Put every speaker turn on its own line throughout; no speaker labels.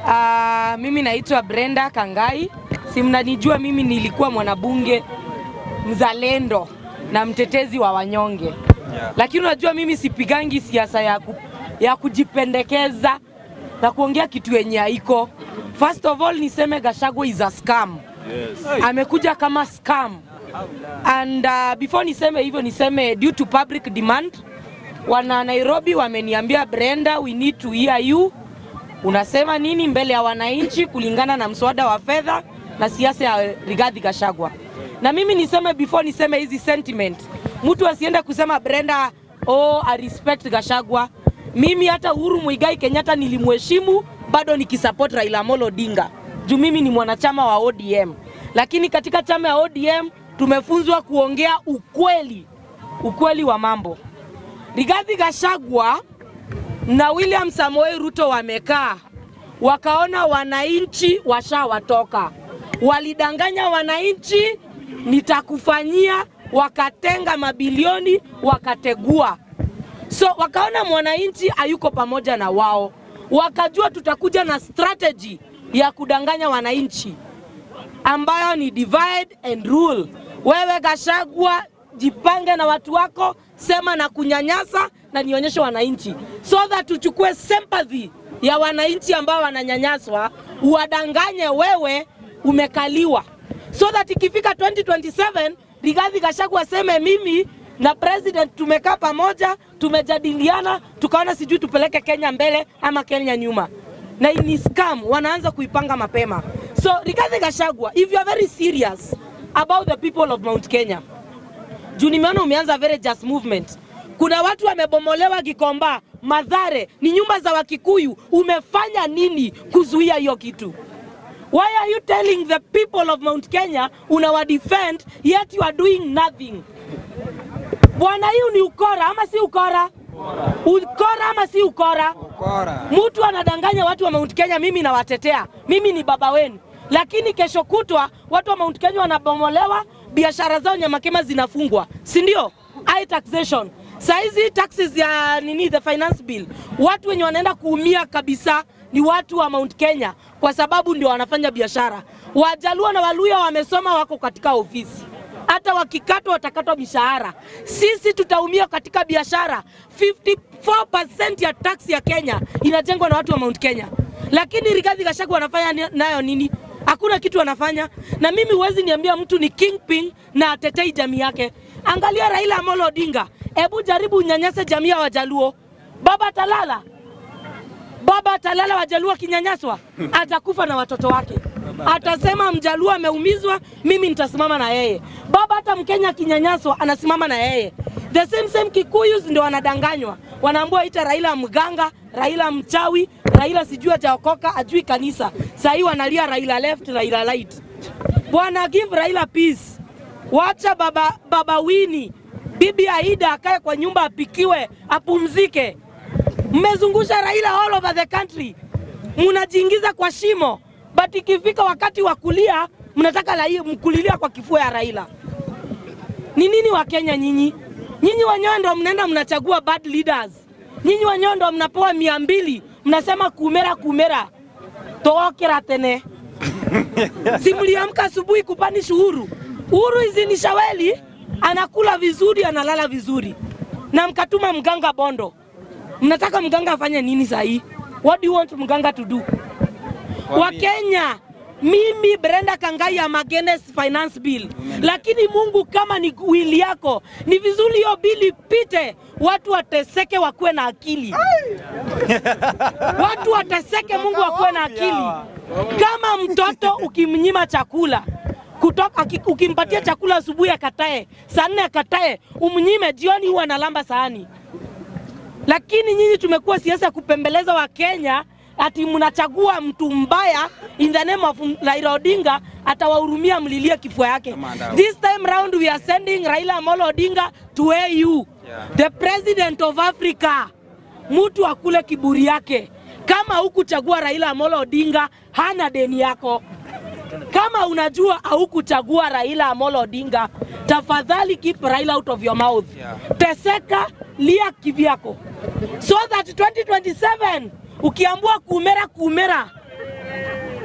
Uh, mimi naitwa Brenda Kangai. Si mnanijua mimi nilikuwa mwanabunge mzalendo na mtetezi wa wanyonge.
Yeah.
Lakini unajua mimi sipigangi siasa ya, ku, ya kujipendekeza na kuongea kitu yenye haiko. First of all niseme Gachagua is a scam.
Yes.
Amekuja kama scam. And uh, before niseme hivyo niseme due to public demand wana Nairobi wameniambia Brenda, we need to hear you. Unasema nini mbele ya wananchi kulingana na mswada wa fedha na siasa ya Rigathi Gachagua. Na mimi niseme before niseme hizi sentiment, mtu asiende kusema Brenda, oh, I respect Gachagua. Mimi hata Uhuru Muigai Kenyatta nilimheshimu, bado nikisupport Raila Amolo Odinga juu mimi ni mwanachama wa ODM, lakini katika chama ya ODM tumefunzwa kuongea ukweli, ukweli wa mambo. Rigathi Gachagua na William Samoei Ruto wamekaa wakaona wananchi washawatoka, walidanganya wananchi, nitakufanyia, wakatenga mabilioni, wakategua. So wakaona mwananchi hayuko pamoja na wao, wakajua tutakuja na strategy ya kudanganya wananchi ambayo ni divide and rule. Wewe Gachagua, jipange na watu wako, sema na kunyanyasa na nionyeshe wananchi, so that tuchukue sympathy ya wananchi ambao wananyanyaswa, uwadanganye wewe umekaliwa, so that ikifika 2027 Rigathi Gachagua aseme mimi na president tumekaa pamoja, tumejadiliana, tukaona sijui tupeleke Kenya mbele ama Kenya nyuma, na ni scam, wanaanza kuipanga mapema. So Rigathi Gachagua, if you are very serious about the people of Mount Kenya, juu nimeona umeanza very just movement. Kuna watu wamebomolewa Gikomba, Madhare, ni nyumba za Wakikuyu. Umefanya nini kuzuia hiyo kitu? Why are you telling the people of Mount Kenya unawa defend yet you are doing nothing? Bwana, hiyo ni ukora ama si ukora? Ukora ama si ukora?
Ukora.
Mtu anadanganya watu wa Mount Kenya, mimi nawatetea, mimi ni baba wenu, lakini kesho kutwa watu wa Mount Kenya wanabomolewa, biashara zao nyamakema zinafungwa, si ndio? High taxation saizi taxes ya nini, the finance bill, watu wenye wanaenda kuumia kabisa ni watu wa Mount Kenya kwa sababu ndio wanafanya biashara. Wajaluo na Waluya wamesoma, wako katika ofisi hata wakikatwa watakatwa mishahara. Sisi tutaumia katika biashara. 54% ya tax ya Kenya inajengwa na watu wa Mount Kenya, lakini Rigathi Gachagua wanafanya ni- nayo nini? Hakuna kitu wanafanya. Na mimi huwezi niambia mtu ni kingpin na atetei jamii yake. Angalia Raila Amolo Odinga, hebu jaribu unyanyase jamii ya Wajaluo, baba atalala baba atalala, Wajaluo akinyanyaswa atakufa na watoto wake. Atasema Mjaluo ameumizwa, mimi nitasimama na yeye. Baba hata Mkenya akinyanyaswa anasimama na yeye. The same same Kikuyus ndio wanadanganywa, wanaambiwa ita Raila mganga, Raila mchawi, Raila sijui hajaokoka, ajui kanisa. Saa hii wanalia Raila left, Raila right. Bwana give Raila peace. Wacha baba, baba Wini, bibi Aida akae kwa nyumba apikiwe, apumzike. Mmezungusha Raila all over the country, mnajiingiza kwa shimo, but ikifika wakati wa kulia mnataka lai- mkulilia kwa kifua ya Raila. Ni nini wa Kenya nyinyi? Nyinyi wenyewe ndo mnaenda mnachagua bad leaders. Nyinyi wenyewe ndo mnapewa mia mbili mnasema kumera kumera tookera tene si mliamka asubuhi kupanish Uhuru? Uhuru hizi ni shaweli, anakula vizuri, analala vizuri, na mkatuma mganga Bondo. Mnataka mganga afanye nini sahii? What do you want mganga to do? Wakenya, mimi Brenda Kangai am against finance bill, lakini Mungu kama ni wili yako, ni vizuri hiyo bili ipite, watu wateseke, wakuwe na akili watu wateseke, Mungu akuwe na akili. Kama mtoto ukimnyima chakula kutoka, aki- ukimpatia chakula asubuhi akatae, saa nne akatae, umnyime jioni, huwa analamba sahani. Lakini nyinyi tumekuwa siasa ya kupembeleza Wakenya ati mnachagua mtu mbaya in the name of Raila Odinga atawahurumia, mlilie kifua yake.
Kamanda.
This time round we are sending Raila Amolo Odinga to AU,
Yeah.
the president of Africa. Mtu akule kiburi yake. Kama hukuchagua Raila Amolo Odinga, hana deni yako. Kama unajua haukuchagua Raila Amolo Odinga, tafadhali keep Raila out of your mouth.
Yeah.
Teseka, lia kivyako, so that 2027 ukiambua kumera kumera,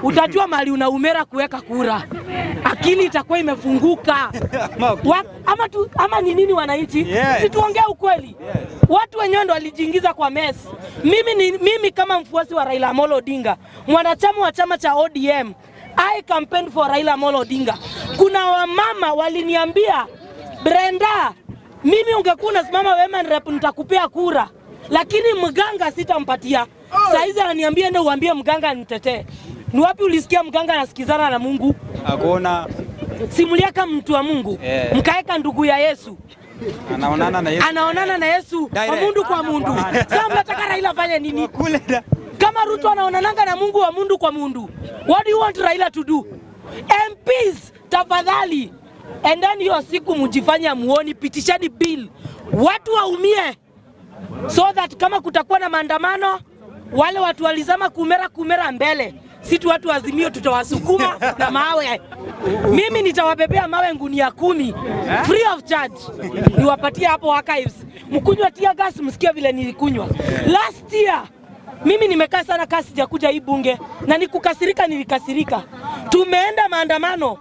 utajua mali unaumera kuweka kura, akili itakuwa imefunguka. Wa, ama, tu, ama ni nini wananchi?
Yes.
Situongee ukweli. Watu wenyewe ndo walijiingiza kwa mess. Mimi, ni, mimi kama mfuasi wa Raila Amolo Odinga, mwanachama wa chama cha ODM, I campaigned for Raila Amolo Odinga. Kuna wamama waliniambia Brenda, mimi ungekuwa unasimama women rep nitakupea kura, lakini mganga sitampatia. Saizi ananiambia ende uambie mganga nitetee. Ni wapi ulisikia mganga anasikizana na Mungu?
Hakuna
Simuliaka mtu wa Mungu
Eh.
mkaeka ndugu ya Yesu
anaonana na Yesu
anaonana na Yesu kwa
Direct.
mundu kwa mundu. Sasa mnataka Raila afanye nini?
kule da.
Kama Ruto anaonananga na Mungu wa mundu kwa mundu, what do you want Raila to do? MPs tafadhali, endeni hiyo siku mjifanye muoni, pitisheni bill, watu waumie, so that kama kutakuwa na maandamano, wale watu walizama kumera kumera mbele, si tu watu wazimio tutawasukuma na mawe. Mimi nitawabebea mawe ngunia kumi free of charge, niwapatie hapo archives, mkunywa tear gas, msikie vile nilikunywa last year. Mimi nimekaa sana kasi sijakuja hii bunge na nikukasirika, nilikasirika. Tumeenda maandamano,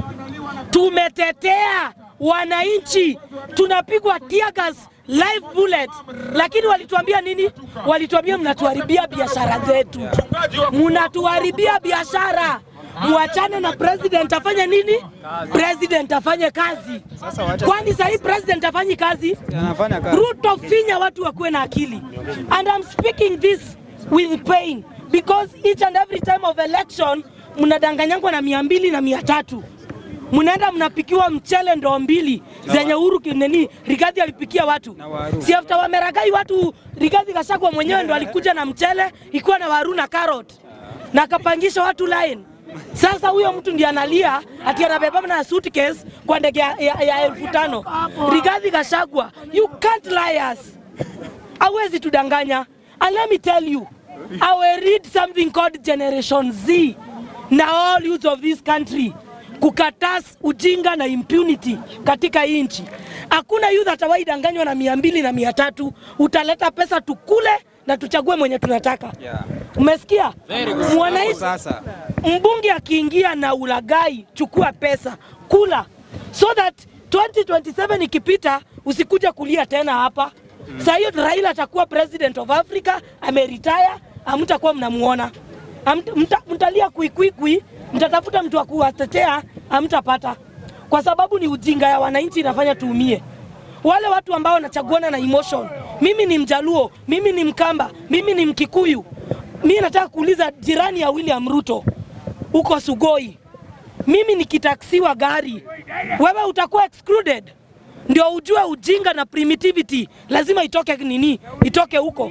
tumetetea wananchi, tunapigwa tear gas live bullet, lakini walituambia nini? Walituambia mnatuharibia biashara zetu, mnatuharibia biashara. Muachane na president afanye nini? President afanye kazi.
Sasa wacha-
Kwani sahii president afanyi kazi?
Anafanya kazi.
Ruto finya watu wakuwe na akili. And I'm speaking this with pain because each and every time of election mnadanganyangwa na mia mbili na mia tatu mnaenda mnapikiwa mchele ndoo mbili zenye Uhuru kineni Rigathi alipikia watu,
Na waru.
si after wameragai watu. Rigathi Gachagua mwenyewe ndo alikuja na mchele ikiwa na waru na carrot na akapangisha watu line. Sasa huyo mtu ndiye analia ati anabeba na suitcase kwa ndege ya, ya, ya elfu tano. Rigathi Gachagua, you can't lie us. Hawezi tudanganya. And let me tell you, I will read something called Generation Z na all youth of this country kukatas ujinga na impunity katika hii nchi. Hakuna youth atawahi danganywa na mia mbili na mia tatu. Utaleta pesa tukule na tuchague mwenye tunataka.
Yeah.
Umesikia? Mwananchi
Sasa
mbunge akiingia na ulagai, chukua pesa kula, so that 2027 ikipita usikuja kulia tena hapa. Saa hiyo Raila atakuwa president of Africa, ameretire, hamtakuwa mnamuona, Hamt- mta- mtalia kuikwikwi, mtatafuta mtu wa kuwatetea, hamtapata, kwa sababu ni ujinga ya wananchi inafanya tuumie wale watu ambao wanachaguana na emotion. Mimi ni Mjaluo, mimi ni Mkamba, mimi ni Mkikuyu. Mimi nataka kuuliza jirani ya William Ruto huko Sugoi, mimi nikitaksiwa gari, wewe utakuwa excluded? Ndio ujue ujinga na primitivity lazima itoke nini, itoke huko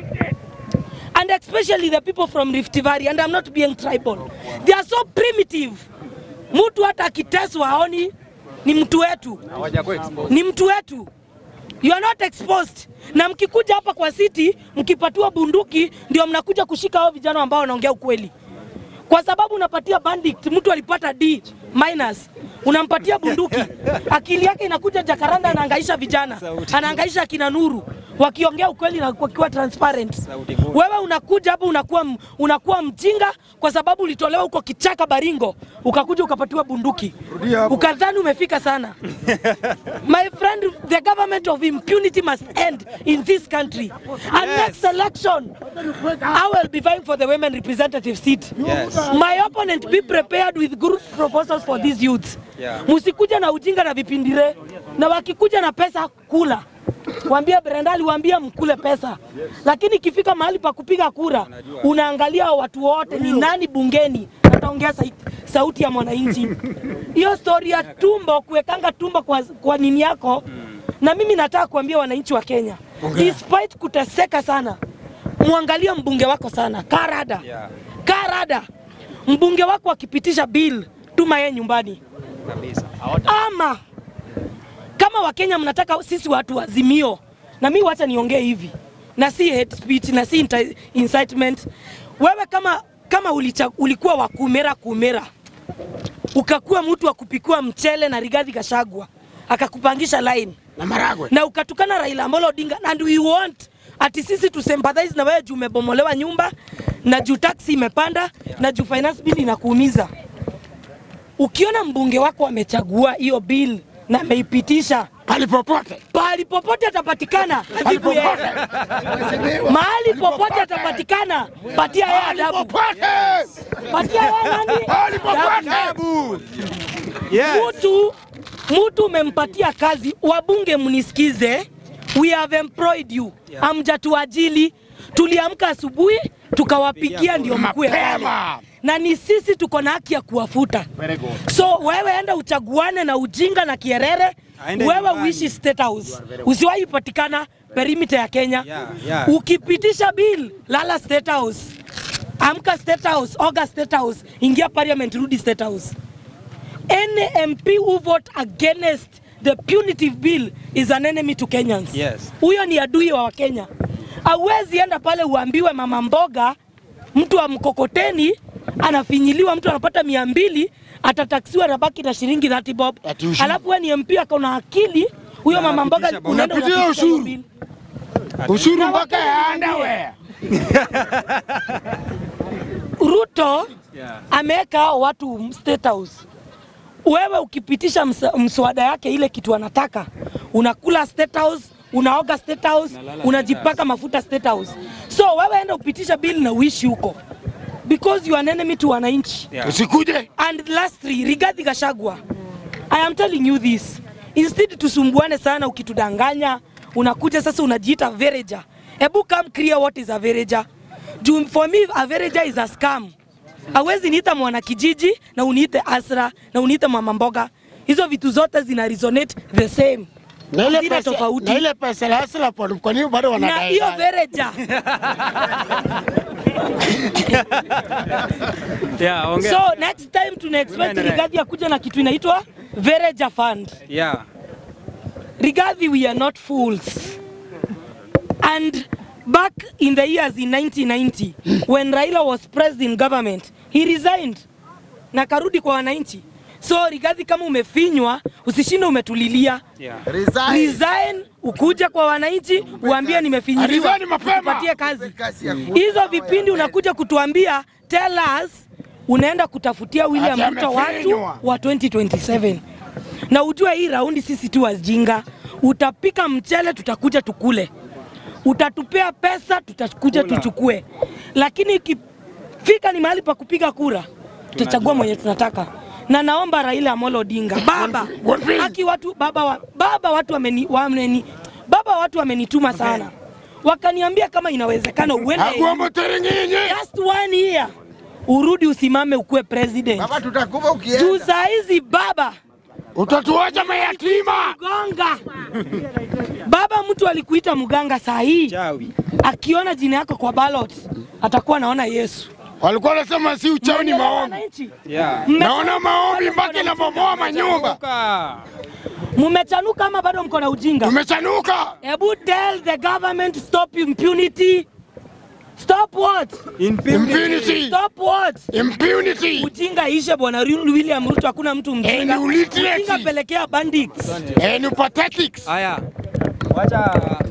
and especially the people from Rift Valley and I'm not being tribal. They are so primitive. Mtu hata akiteswa haoni ni mtu wetu
hawajakuwa exposed.
ni mtu wetu. You are not exposed. Na mkikuja hapa kwa city mkipatiwa bunduki, ndio mnakuja kushika hao vijana ambao wanaongea ukweli, kwa sababu unapatia bandit, mtu alipata D minus, unampatia bunduki, akili yake inakuja Jakaranda, anaangaisha vijana,
Sauti.
anaangaisha akina Nuru wakiongea ukweli na wakiwa transparent.
Sauti kuu.
Wewe unakuja hapa unakuwa, m- unakuwa mjinga kwa sababu ulitolewa huko kichaka Baringo, ukakuja ukapatiwa bunduki, ukadhani umefika sana. My friend, the government of impunity must end in this country. And
Yes.
next election, I will be vying for the women representative seat.
Yes.
My opponent, be prepared with good proposals for these youths.
Yeah.
Musikuja na ujinga na vipindire, na wakikuja na pesa kula Wambia Brenda aliwaambia mkule pesa, lakini ikifika mahali pa kupiga kura unaangalia watu wote ni nani bungeni ataongea sai- sauti ya mwananchi. Hiyo stori ya tumbo kuwekanga tumbo kwa, kwa nini yako na mimi nataka kuambia wananchi wa Kenya, despite kuteseka sana, muangalie mbunge wako sana, karada
Yeah.
karada. Mbunge wako akipitisha bill, tuma yeye nyumbani
Kabisa.
ama kama Wakenya mnataka sisi watu wazimio, na mi wacha niongee hivi, na si hate speech na si inti- incitement. Wewe kama kama ulicha, ulikuwa wa kumera kumera, ukakuwa mtu wa kupikiwa mchele na Rigathi Gachagua akakupangisha line
na maragwe
na ukatukana Raila Amolo Odinga and we want ati sisi tu sympathize na wewe juu umebomolewa nyumba na juu taksi imepanda na juu finance bill inakuumiza. Ukiona mbunge wako amechagua hiyo bill na ameipitisha
Palipopote.
pahali popote atapatikana, adhibu yeye. Mahali popote atapatikana, patia yeye adabu,
Popote.
patia yeye nani?
Pahali popote.
Adabu.
Yes.
Mtu mtu umempatia kazi, wabunge mnisikize, we have employed you, hamjatuajili. Tuliamka asubuhi tukawapikia ndio mkue pale,
Mapema.
na ni sisi tuko na haki ya kuwafuta.
Very good.
So wewe enda uchaguane na ujinga na kierere,
Aende
wewe
nyumbani.
uishi State House, usiwahi patikana perimeter ya Kenya.
Yeah, yeah.
Ukipitisha bill, lala State House, amka State House, oga State House, ingia parliament, rudi State House. Any MP who vote against the punitive bill is an enemy to Kenyans.
Yes.
Huyo ni adui wa Wakenya. Hauwezi enda pale uambiwe mama mboga, mtu wa mkokoteni anafinyiliwa, mtu anapata mia mbili atataksiwa na baki na shilingi 30 bob,
Ati ushuru.
alafu wewe ni MP akaona akili huyo
Na
mama mboga
anapitisha
unaenda
Unapitia
unapitisha hiyo
ushuru.
bill.
Ushuru
Na
mpaka
wakati
ya
mwingine-
underwear.
Ruto
Yeah.
ameweka hao watu State House. Wewe ukipitisha msa- mswada yake ile kitu anataka, unakula State House, unaoga State House,
Unalala
unajipaka
State
mafuta State House. So wewe enda upitisha bill na uishi huko because you are an enemy to wananchi.
Yeah.
Usikuje.
And lastly, Rigathi Gachagua, I am telling you this. Instead tusumbuane sana ukitudanganya, unakuja sasa unajiita vereja. Hebu come clear what is a vereja. Juu for me a vereja is a scam. Hawezi niita mwana kijiji na uniite Asra na uniite mama mboga. Hizo vitu zote zina resonate the same.
Na ile
Hazina
pesa,
tofauti.
na ile pesa la hasla kwa kwa nini bado
Na
wanadai?
hiyo vereja
Yeah, ongea.
so next time tuna expect
Unaendelea.
Rigathi akuja na kitu inaitwa vereja fund.
Yeah.
Rigathi, we are not fools. And back in the years in 1990, when Raila was president in government, he resigned na karudi kwa wananchi. So Rigathi, kama umefinywa, usishinde umetulilia.
Yeah.
Resign, ukuje kwa wananchi, uambie nimefinyiliwa,
Resign mapema.
tupatie kazi. Hizo vipindi unakuja kutuambia, tell us unaenda kutafutia William
Ati
Ruto watu
amefinywa.
wa 2027 na ujue hii raundi sisi tu wajinga. Utapika mchele, tutakuja tukule, utatupea pesa, tutakuja
Kula.
tuchukue, lakini ikifika ni mahali pa kupiga kura, tutachagua mwenye tunataka. Na naomba Raila Amolo Odinga, baba
One thing.
haki watu baba, wa, baba watu wameni, wameni, baba watu wamenituma sana, wakaniambia kama inawezekana uende
Agombo terengenye.
just one year urudi usimame ukuwe president.
Baba tutakufa
Juu
ukienda.
saa hizi baba
Utatuacha mayatima.
mganga baba, mtu alikuita mganga, saa hii
Chawi.
akiona jina yako kwa ballot atakuwa naona Yesu.
Walikuwa wanasema si uchawi ni
Mnaelewa
maombi.
wananchi?
Yeah.
Mme-
Naona maombi mpaka inabomoa manyumba.
Toka.
Mumechanuka ama bado mko na ujinga?
Tumechanuka.
Hebu tell the government stop impunity. Stop what?
Impunity.
Stop what?
Impunity.
Ujinga ishe bwana Ru- William Ruto, hakuna mtu mjinga.
And illiteracy.
Ujinga pelekea bandits.
And pathetics.
Haya. Wacha